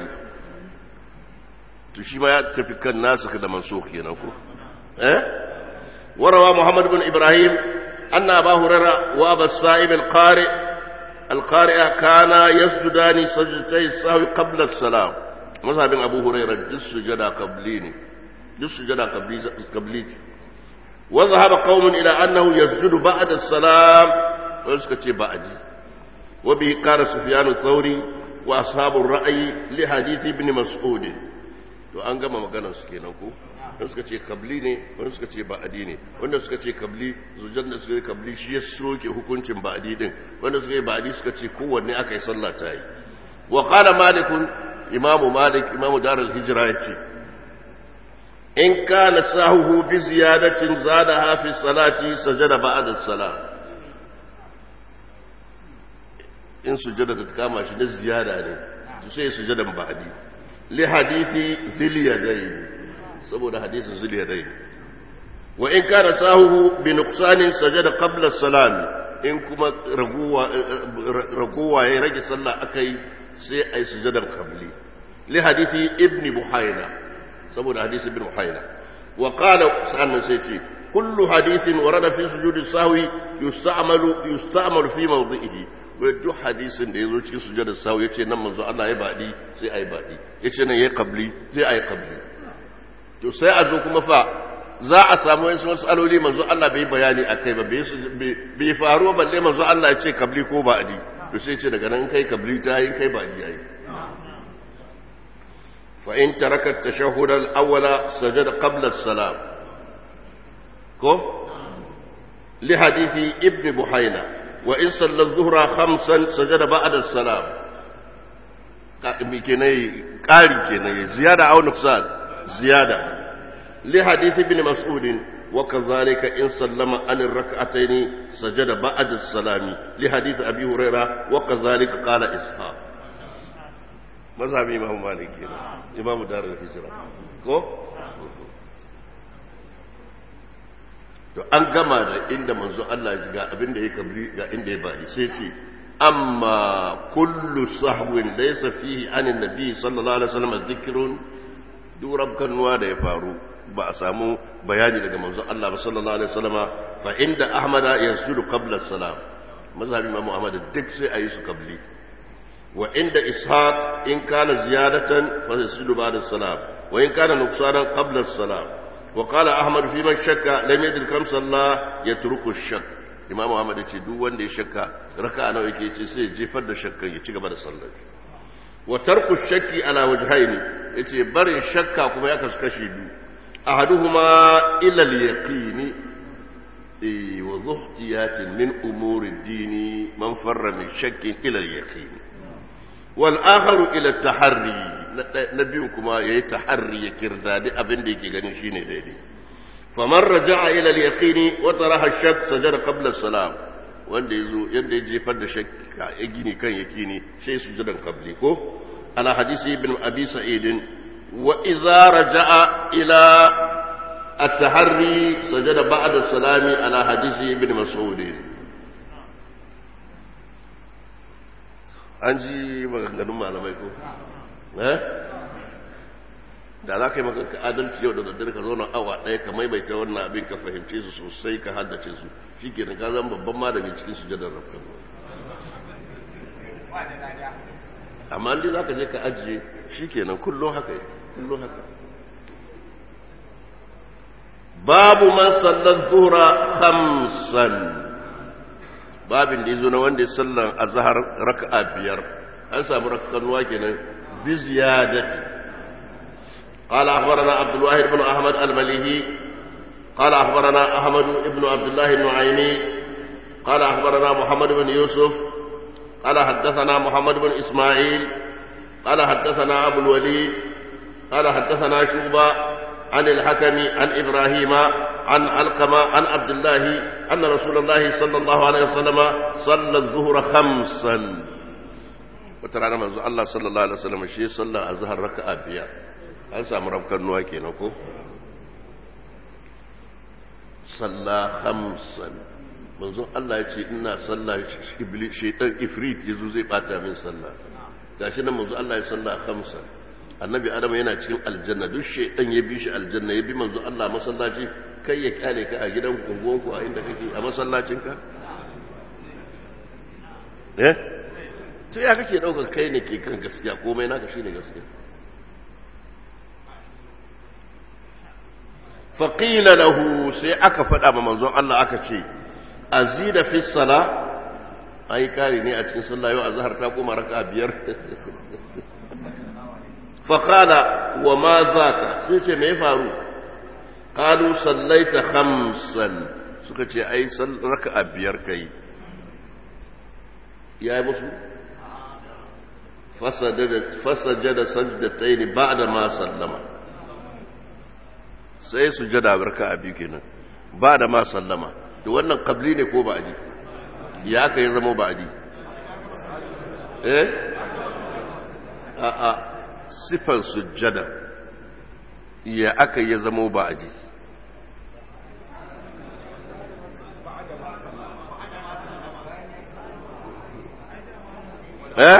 to shi ma ya tafi kan nasu da mansukh kenan ko eh وروى محمد بن إبراهيم أن أبا هريرة وأبا السائب القارئ القارئ كانا يسجدان سجدتي السهو قبل السلام mazhabin abu huraira duk sujada qabli ne duk sujada qabli qabli wa dhahaba qaumun ila annahu yasjudu ba'da as-salam wa suka ce ba'di wa bi qala sufyan ath-thawri wa ashabu ar-ra'yi li hadith ibn mas'ud to an gama maganar su kenan ko wanda suka ce kabli ne wanda suka ce ba'adi ne wanda suka ce kabli zujan da suka yi kabli shi ya soke hukuncin ba'adi din wanda suka yi ba'adi suka ce kowanne aka yi sallah ta yi wa qala malikun imamu malik imamu darul hijra yace in kana sahuhu bi ziyadatin zadaha fi salati sajada ba'da salat in sujada da kama shi na ziyada ne sai sujadan ba'adi li hadithi dhil yadayn saboda hadisin zuliya dai wa in kana sahuhu bi nuqsanin sajada qabla salam in kuma raguwa raguwa ya rage sallah akai sai ai sujadar qabli li hadisi ibn buhayna saboda hadisi ibn buhayna wa qala sannan sai ce kullu hadithin warada fi sujudi sahwi yusta'malu yusta'malu fi mawdi'ihi wai duk hadisin da yazo cikin sujudar sahwi yace nan manzo Allah ya badi sai ai badi yace nan yayi qabli sai ai qabli to sai a zo kuma fa za a samu wasu matsaloli manzo Allah bai bayani a kai ba bai faru balle manzo Allah ya ce kabli ko ba adi to sai ce daga nan kai kabli ta yi kai ba adi yayi fa in taraka at-tashahhud al-awwala sajada qabla as-salam ko li hadithi ibn buhayna wa in salla adh-dhuhra khamsan sajada ba'da as-salam ka kenan ƙari kenan ziyada aw nuqsan زيادة لحديث ابن مسعود وكذلك إن سلم عن الركعتين سجد بعد السلام لحديث أبي هريرة وكذلك قال إسحاق مذهب إمام مالك إمام دار الهجرة كو to an gama da inda manzo Allah ya ga abin da ya kabri ga inda ya bari sai ce amma kullu sahwin laysa fihi anin nabi sallallahu alaihi wasallam dhikrun duran kannuwa da ya faru ba a samu bayani daga manzon Allah ba sallallahu alaihi wasallama fa inda ahmada yasjudu qabla salam mazhabin imam ahmad duk sai ayi su qabli wa inda ishaq in kana ziyadatan fa yasjudu ba'da salam wa in kana nuqsanan qabla salam wa qala ahmad fi man shakka lam yadri kam salla yatruku shak imam ahmad yace duk wanda ya shakka raka'a nawa yake yace sai ya jefar da shakkan ya ci gaba da sallar wa tarku shakki ala wajhaini yace barin shakka kuma ya kasu kashi biyu ahaduhuma ila al-yaqini eh wa zuhtiyatin min umuri ad-din man farra min shakkin ila al-yaqin wal akharu ila at-tahri na biyu kuma yayi taharri ya kirdadi abin da yake ganin shine daidai faman raja'a ila al-yaqini wa taraha ash-shakk sajada qabla as-salam wanda yazo yanda ya jefar da shakka ya gini kan yakini sai sujudan qabli ko على حديث ابن أبي سعيد وإذا رجع إلى التحري سجد بعد السلام على حديث ابن مسعود an ji maganganun malamai ko eh da za ka yi maka adalci yau da daddare ka zauna awa ɗaya ka maimaita wannan abin ka fahimce su sosai ka haddace su shi ke ka zama babban malami cikin sujadar rafkan amma inda za ka je ka ajiye shi kenan kullum haka yi kullum haka babu man sallar zuhra hamsan babin da ya zo na wanda ya sallar a zahar raka'a biyar an samu rakanuwa kenan bi ziyadati قال أخبرنا عبد الواحد بن أحمد المليهي قال أخبرنا أحمد بن عبد الله النعيمي قال أخبرنا محمد بن يوسف قال حدثنا محمد بن إسماعيل قال حدثنا أبو الوليد قال حدثنا شوبة عن الحكم عن إبراهيم عن علقمة عن عبد الله أن رسول الله صلى الله عليه وسلم صلى الظهر خمسا وترى من الله صلى الله عليه وسلم شيء صلى الظهر ركعة بيا an samu rafkar nuwa kenan ko salla hamsan manzo Allah ya ce ina salla iblis shaitan ifrit yazo zai bata min salla gashi nan manzo Allah ya salla hamsan annabi adam yana cikin aljanna duk shaitan ya bi shi aljanna ya bi manzo Allah masallaci kai ya kyale ka a gidan kungonku a inda kake a masallacin ka eh to ya kake daukar kai ne ke kan gaskiya komai naka shine gaskiya faƙila lahu sai aka faɗa ma manzon Allah aka ce azida fi sala ai kare ne a cikin sallah yau azhar ta koma raka biyar faqala wa ma zaka sai ce me faru qalu sallaita khamsan suka ce ai raka biyar kai ya yi musu fasajada sajdatayn ba'da ma sallama sai sujada barka a biyu kenan ba da ma sallama to wannan qabli ne ko ba'di ya aka yi zama ba'di eh a a sifar sujada ya aka yi zama ba'di eh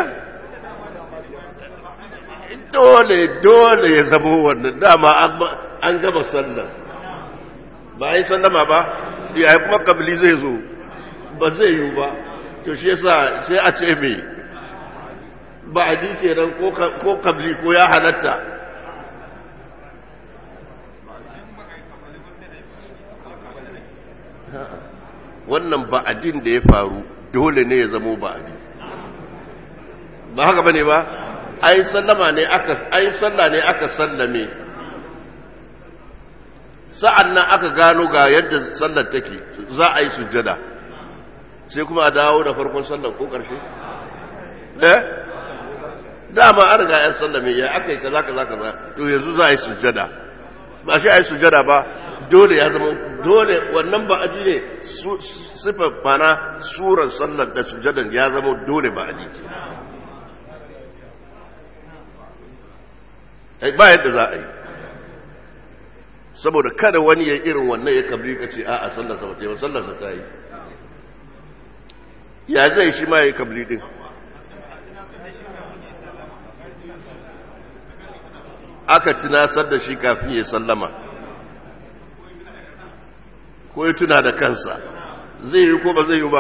dole dole ya zama wannan dama an gaba sallar ba yi sallama ba ya yi kuma kabili zai zo ba zai yi ba to shi yasa sai a ce mai ba a ji kenan ko kabili ko ya halatta wannan ba'adin da ya faru dole ne ya zamo ba'adi ba haka bane ba ai sallama ne aka ai salla ne aka sallame sa'an nan aka gano ga yadda sallar take za a yi sujjada sai kuma a dawo da farkon sallar ko ƙarshe eh dama an riga yan sallame ya aka yi kaza kaza kaza to yanzu za a yi sujjada ba shi a yi sujjada ba dole ya zama dole wannan ba aji ne sifar fana surar sallar da sujjadan ya zama dole ba aji ba yadda za a yi saboda kada wani ya irin wannan ya kabri ka ce a'a sallarsa ba ce ba sallarsa ta yi ya zai shi ma ya yi kabri din aka tunasar da shi kafin ya sallama ko ya tuna da kansa zai yi ko ba zai yi ba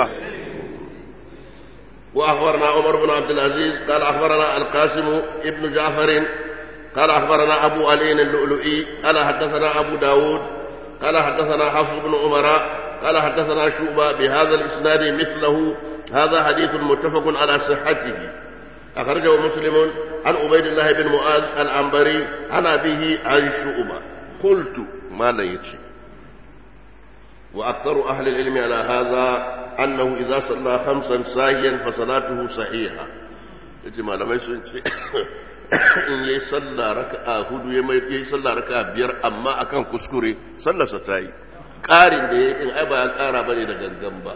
وأخبرنا عمر بن عبد العزيز قال أخبرنا القاسم ابن جعفر قال أخبرنا أبو علي اللؤلؤي قال حدثنا أبو داود قال حدثنا حفص بن عمر قال حدثنا شعبة بهذا الإسناد مثله هذا حديث متفق على صحته أخرجه مسلم عن عبيد الله بن معاذ العنبري عن أبيه عن شعبة قلت ما لا يتشي وأكثر أهل العلم على هذا أنه إذا صلى خمسا ساهيا فصلاته صحيحة يجب لما يسوي in yi sallah raka'a hudu ya mai yi sallah raka'a biyar amma akan kuskure sallarsa ta yi ƙarin da ya yi ai ba ya ƙara bane da gangan ba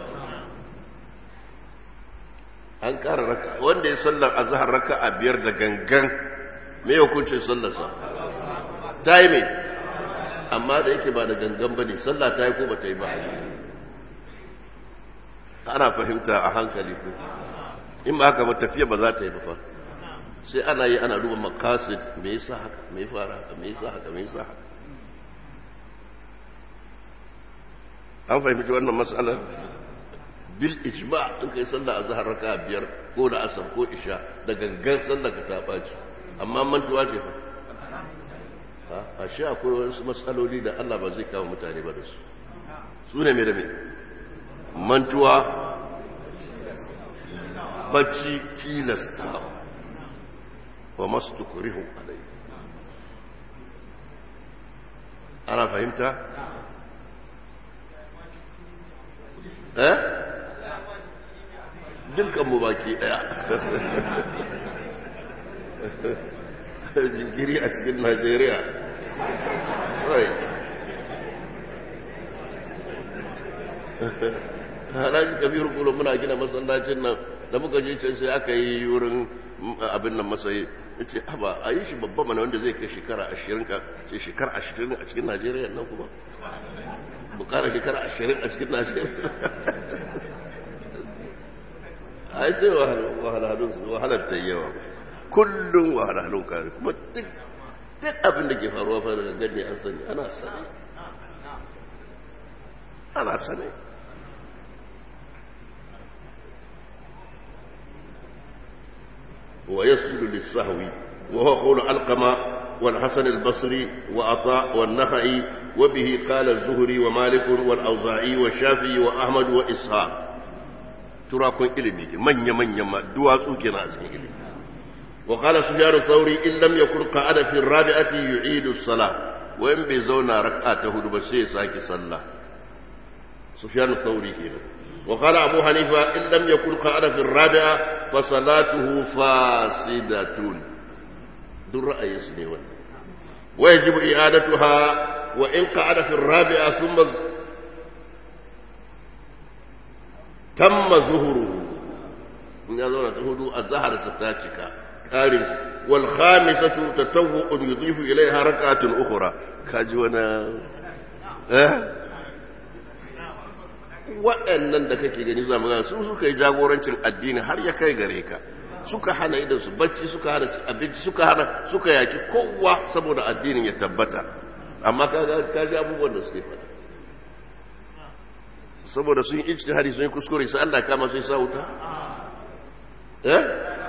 an ƙara raka'a wanda ya sallar azhar raka'a biyar da gangan me hukuncin sallarsa ta yi mai amma da yake ba da gangan bane sallah ta yi ko ba ta yi ba ana fahimta a hankali ko in ba haka ba tafiya ba za ta yi ba fa sai ana yi ana duba makasid me yasa haka me fara haka me yasa haka me yasa haka an fahimci wannan matsalar bil ijma in kai sallah azhar raka biyar ko da asar ko isha da gangan sallah ka ta baci amma mantuwa ce fa a shi akwai wasu matsaloli da Allah ba zai kawo mutane ba da su su ne me da me mantuwa bacci tilastawa wa masu tukurihu alai ana fahimta? eh? dukkanmu baki daya jinkiri a cikin najeriya halaji kabiru kullum muna gina masallacin nan da muka je can sai aka yi wurin abin nan masayi ya ce ba a yi shi babba mana wanda zai kai shekara ashirin ka ce shekara ashirin a cikin najeriya nan kuma bukara shekara ashirin a cikin najeriya a yi sai wahalar ta yawa kullum wahalalun kare kuma duk abin da ke faruwa fa daga gani an sani ana sani ana sani ويسجد للسهو وهو قول علقمة والحسن البصري وعطاء والنخعي وبه قال الزهري ومالك والأوزاعي والشافعي وأحمد وإسحاق ترى كون إلمي من يمن يما دواسو كنا أسكن إلمي وقال سفيان الثوري إن لم يكن قعد في الرابعة يعيد الصلاة وإن بيزونا ركعته بسي ساكي صلى سفيان الثوري كنا وقال أبو حنيفة إن لم يكن قعد في الرابعة فصلاته فاسدة دون رأي سنين ويجب إعادتها وإن قعد في الرابعة ثم تم ظهره إن يظهر تهدو الزهر ستاتك كارث والخامسة تتوء يضيف إليها ركعة أخرى كاجونا أه؟ waɗannan da kake gani zama gana su suka yi jagorancin addini har ya kai gare ka suka hana idan su bacci suka hana abinci suka hana suka yaki kowa saboda addinin ya tabbata amma ka ji abubuwan da suke faɗa saboda sun yi ijtihadi sun yi kuskure sai Allah kama sai sa wuta eh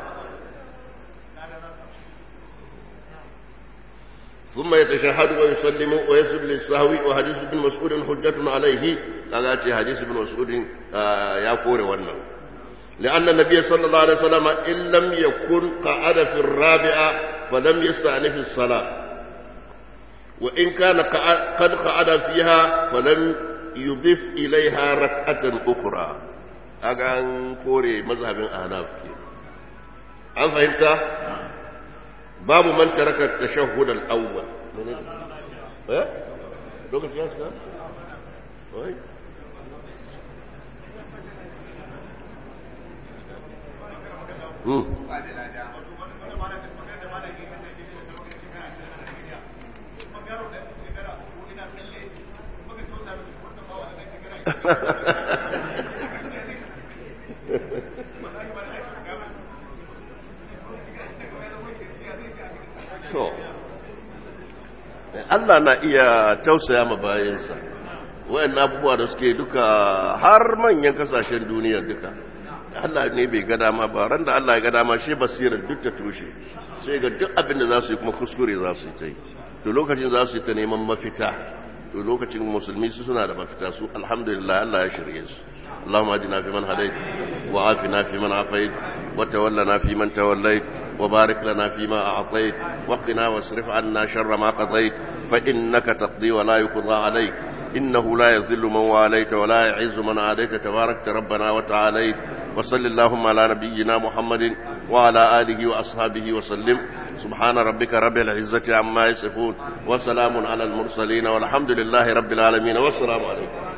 ثم يتشهد ويسلم ويسجد للسهو وحديث ابن مسعود حجة عليه قال حديث ابن مسعود يا كور wannan لأن النبي صلى الله عليه وسلم إن لم يكن قعد في الرابعة فلم يستأنف الصلاة وإن كان قد قعد فيها فلم يضيف إليها ركعة أخرى أغان كوري مذهب أهناف أن فهمت باب من ترك التشهد الأول ها لوكاشي يا أستاذ Allah na iya tausaya ma bayansa wayan abubuwa da suke duka har manyan kasashen duniya duka Allah ne bai ga dama ba ran da Allah ya ga dama shi basirar duk ta toshe sai ga duk abin da za su yi kuma kuskure za su yi ta yi to lokacin za su yi ta neman mafita to lokacin musulmi su suna da mafita su alhamdulillah Allah ya shirye su اللهم اهدنا فيمن هديت وعافنا فيمن عافيت وتولنا فيمن توليت وبارك لنا فيما أعطيت وقنا واصرف عنا شر ما قضيت فإنك تقضي ولا يقضى عليك إنه لا يذل من واليت ولا يعز من عاديت تباركت ربنا وتعاليت وصل اللهم على نبينا محمد وعلى آله وأصحابه وسلم سبحان ربك رب العزة عما يصفون وسلام على المرسلين والحمد لله رب العالمين والسلام عليكم